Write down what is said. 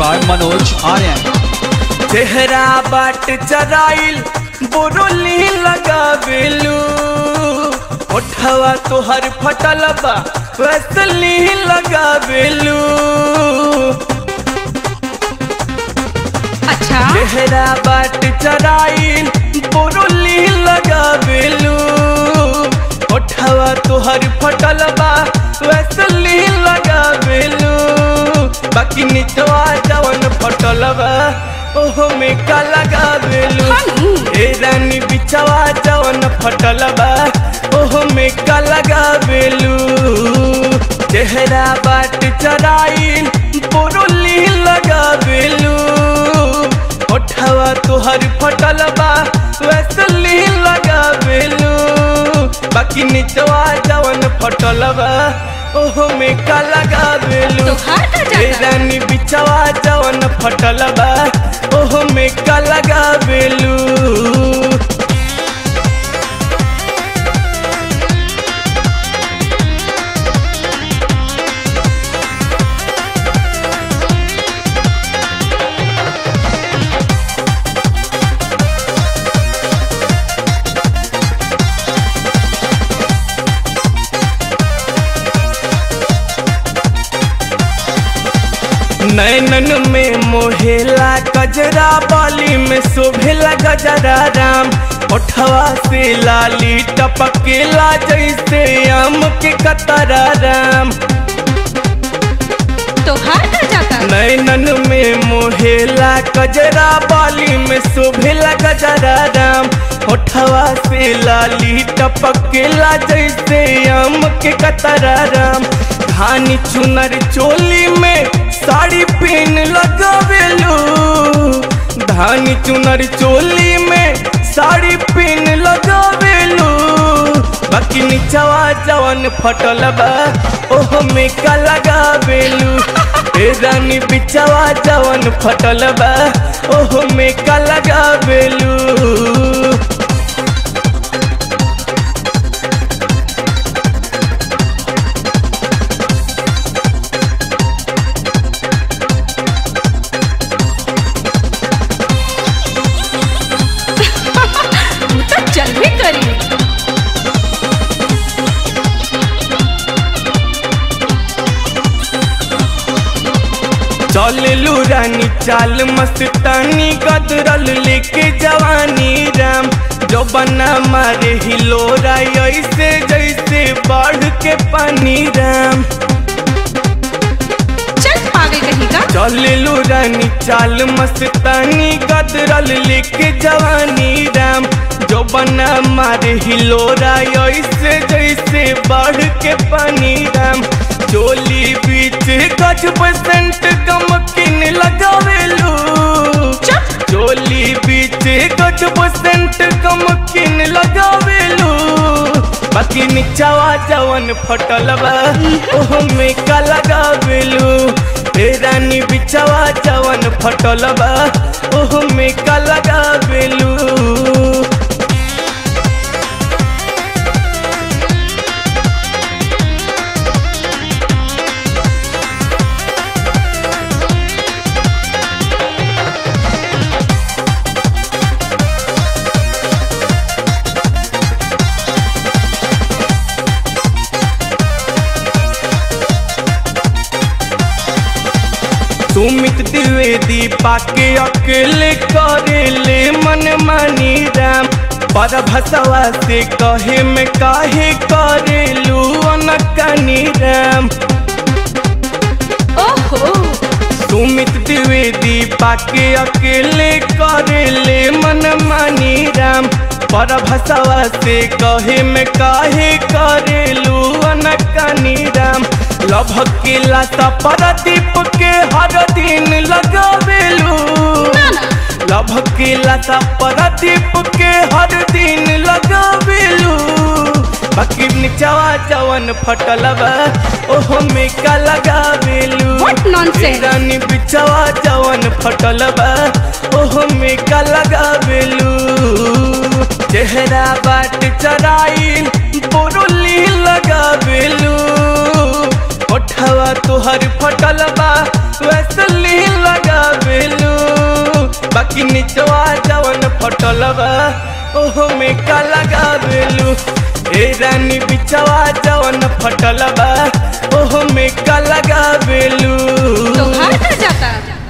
by Manoj Aryan. चेहरा बाट चराइल बोरोली लगावेलू ओठवा तोहर फटल बा वैसली लगावेलू अच्छा चेहरा बाट चराइल बोरोली लगावेलू ओठवा तोहर फटल बा वैसली लगावेलू बाकी निचवा जवन फटल बा ओहो में का लगावेलू हनु ए रानी बिछवा जवन फटल बा ओहो में का लगावेलू चेहरा बाट चराइल बोरोली लगावेलू ओठवा तोहर फटल बा वैसली लगावेलू बाकी निचवा जवन फटल बा ओहो में का लगावेलू तोहार का ए जाता रानी बिछवा जवन फटल बा ओहो में का लगावेलू नैनन में मोहेला गजरा बाली में शोभेला गजरा राम ओठवा से लाली टपकेला जैसे आम के कतरा राम तोहार का जाता नैनन में मोहेला गजरा बाली में शोभेला गजरा राम ओठवा से लाली टपकेला जैसे आम के कतरा राम धानी चुनर चोली में साड़ी पहन लगावेलू धानी चुनर चोली में साड़ी पहन लगावेलू बाकी निचवा जवन फटल बा ओहो में का लगावेलू ए रानी बिचवा जवन फटल बा ओहो में का लगावेलू तू तो चलबे करी चललू रानी चाल मस्तानी गदरल लेके जवानी राम जो बना मारे हिलोरा ऐसे जैसे बाढ़ के पानी राम चल पागल कहीं का चललू रानी चाल मस्तानी गदरल लेके जवानी राम जो बना मारे हिलोरा ऐसे जैसे बाढ़ के पानी राम चोली बीच गज बसंत गमकिन लगावेलू चुप चोली बीच गज बसंत गमकिन लगावेलू बाकी निचवा जवन फटल बा ओहो में का लगावेलू ए रानी बिचवा जवन फटल बा ओहो में का लगावेलू सुमित द्विवेदी पाके अकेले करेले मन मानी राम पर भसवा से कहे में काहे करेलू अनकनी राम ओहो सुमित द्विवेदी पाके अकेले करेले मन मानी राम पर भसवा से कहे में काहे करेलू अनकनी राम लभक के लता परदीप के हर दिन लगावेलू ना ना लभक के लता परदीप के हर दिन लगावेलू बाकी निचवा जवन फटल बा ओहो में का लगावेलू What nonsense? रानी बिचवा जवन फटल बा ओहो में का लगावेलू चेहरा बाट चराइल बोरोली लगावेलू ओठवा तोहर फटल बा वैसली लगा लगावेलू बाकी निचवा जवन फटल बा ओहो में का लगावेलू ए रानी बिचवा जवन फटल बा ओहो में का लगावेलू तो घर कर जाता